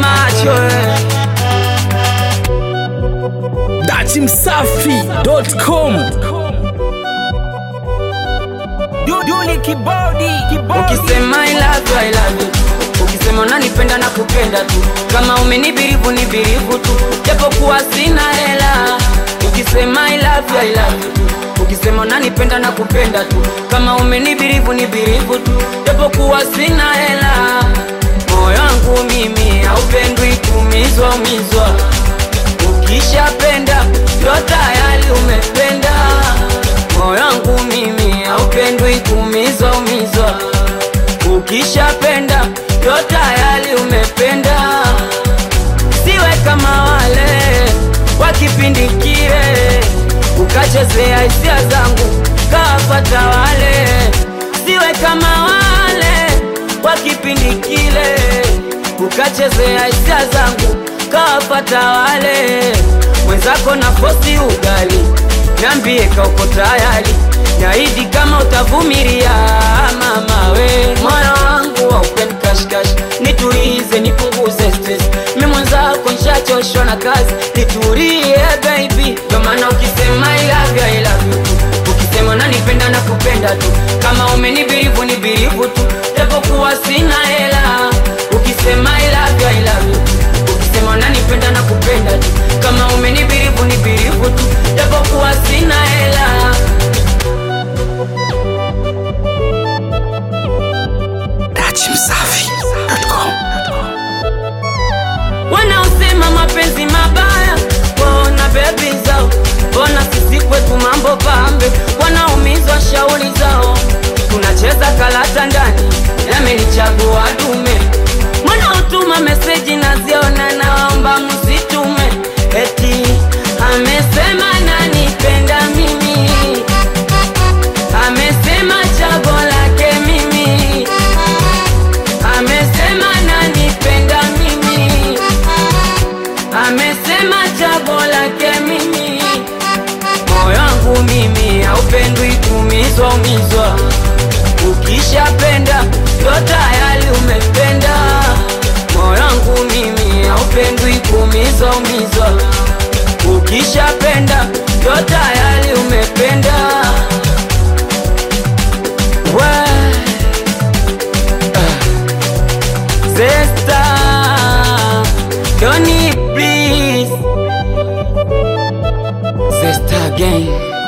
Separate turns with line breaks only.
macho eh.
datimsafi.com
Duli kibodi, kibodi. Ukisema I love you, I love you. Ukisema unanipenda na kupenda tu, kama umenibirivu ni birivu tu, japokuwa sina hela. Ukisema I love you, I love you. Ukisema unanipenda na kupenda tu, kama umenibirivu ni birivu tu, japokuwa sina hela. Moyo wangu mimi haupendwi kumizwa umizwa, ukishapenda ndo tayari umependa moyo wangu mimi haupendwi kumizwa umizwa, ukishapenda ndo tayari umependa. Siwe kama wale wa kipindi kile, ukachezea hisia zangu kawapata wale. Siwe kama wale wa kipindi kile, ukachezea hisia zangu kawapata wale. Mwenzako na fosi ugali Niambie ka uko tayari, naidi kama utavumilia. Mama we, moyo wangu haupendi kashikash, nitulize, nipunguze stress. Mi mwenzako nishachoshwa na kazi, nitulie baby. Ndo maana ukisema I love you, I love you tu, ukisema nanipenda na kupenda tu, kama umenibirivu ni birivu tu, japokuwa sina hela. Ukisema I love you, I love you tu, ukisema nanipenda na kupenda tu, kama umenibirivu ni birivu tu, japokuwa sina hela.
datimsafi.com
Wanaosema mapenzi mabaya waona bebi zao, mbona sisi kwetu mambo pambe, wanaumizwa shauri zao. Tunacheza kalata ndani, yamenichagua dume. Wanaotuma meseji naziona, nawaomba msitume, eti amesema nanipenda mimi, amesema chago lake mimi, amesema nanipenda mimi amesema chago lake mimi. Moyo wangu mimi haupendwi kumizwa umizwa, ukishapenda ndo tayari umependa. Moyo wangu mimi haupendwi kumizwa umizwa, ukishapenda ndo tayari umependa. We, Zesta, Donny please Zesta again